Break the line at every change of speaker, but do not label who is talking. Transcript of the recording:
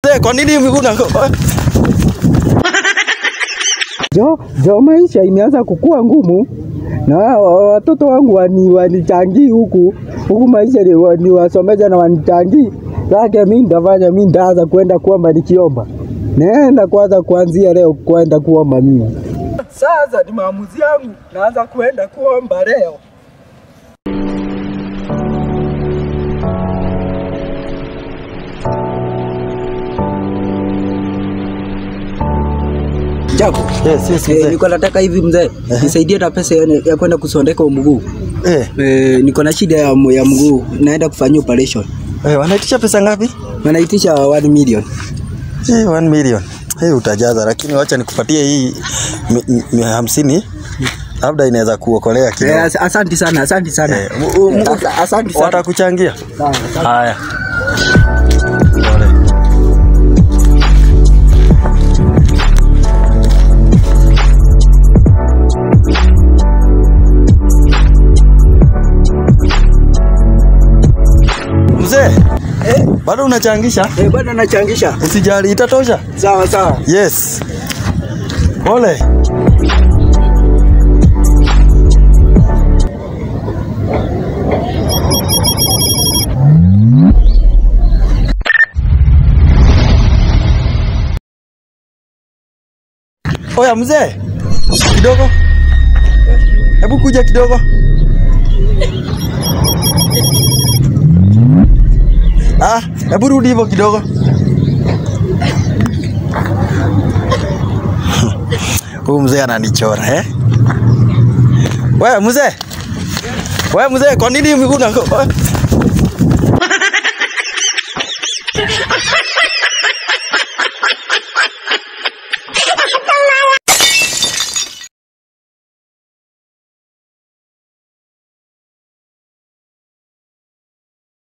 Mzee, kwa nini una
Jo, jo maisha imeanza kukua ngumu na wa- watoto wangu wani, wanichangii huku huku maisha ni, wa- ni wasomesha na wanichangii sake, mi ndafanya mi ndaanza kwenda kuomba nikiomba, naenda kwanza kuanzia leo kwenda kuomba mimi. Sasa ni maamuzi yangu, naanza kwenda kuomba leo. Japo
Yes, yes,
eh,
mzee.
niko nataka hivi mzee, nisaidie na pesa ya, ya kwenda kusondeka mguu.
Eh,
Eh, niko na shida ya, ya mguu, naenda kufanyia operation.
eh, wanaitisha pesa ngapi?
Wanaitisha 1 million.
Eh, 1 million. Eh, utajaza lakini wacha nikupatie hii mi- mi- mi- hamsini labda inaweza kuokolea
Eh,
kidogo.
as- asante sana, asante sana.
Eh, mu- mu-
As- asante sana.
Watakuchangia.
Sawa, asante.
Haya. Pole. Mzee,
Eh,
bado unachangisha?
eh, bado nachangisha.
Usijali, itatosha.
Sawa sawa.
Yes. Pole. Oya mzee, kidogo, hebu kuja kidogo. Ah, hebu rudi hivyo kidogo. Huyu mzee ananichora eh? Wewe mzee, wewe mzee, kwa nini una